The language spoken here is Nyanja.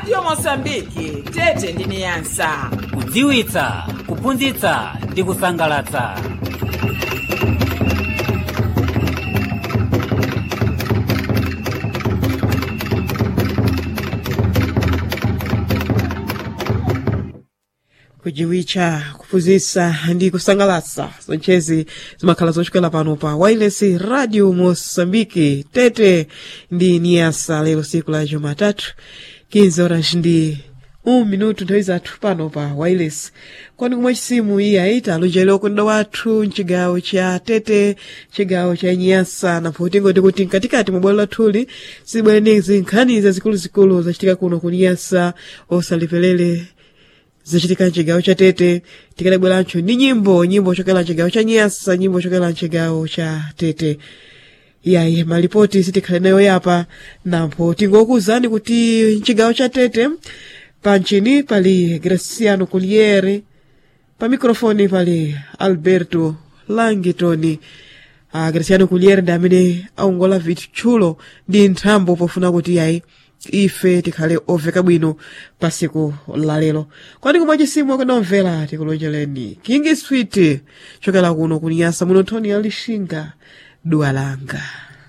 radio mosambiki tete ndi niyasa kudziwitsa kuphunzitsa ndi kusangalatsa kujiwitcha kuphunzitsa ndi kusangalatsa zonchezi zimakhala zochokera pano pa wireless radio mosambiki tete ndi niyasa lero siku la jumatatu 15 horas ndi um minuto nthawi zathu pano pa wireless kwani kumwe chisimu iyi ayita alonjera okunda wathu mchigawo cha tete chigawo cha nyasa napo tingoti kuti mkatikati mwa bwalo lathuli sibwerenezi nkhani zazikuluzikulu zachitika kuno ku nyasa osaliperere zachitika mchigawo cha tete tikalebwerancho ndi nyimbo nyimbo chokera mchigawo cha nyasa nyimbo chokera mchigawo cha tete yayi malipoti sitikhale nayo yapa napo tingokuwuzani kuti mchigawo cha tete panchini pali graciano culiere pa mikrofoni pali alberto langitoni uh, graciano culiere ndi amene aongola vitchulo ndi nthambo pofuna kuti yayi ife tikhale oveka bwino pa siku lalero kwani kumwe chisimu akunomvera tikulonjereni king sweet chokera kuno kunyasa muno nthoni ya lishinga dua langa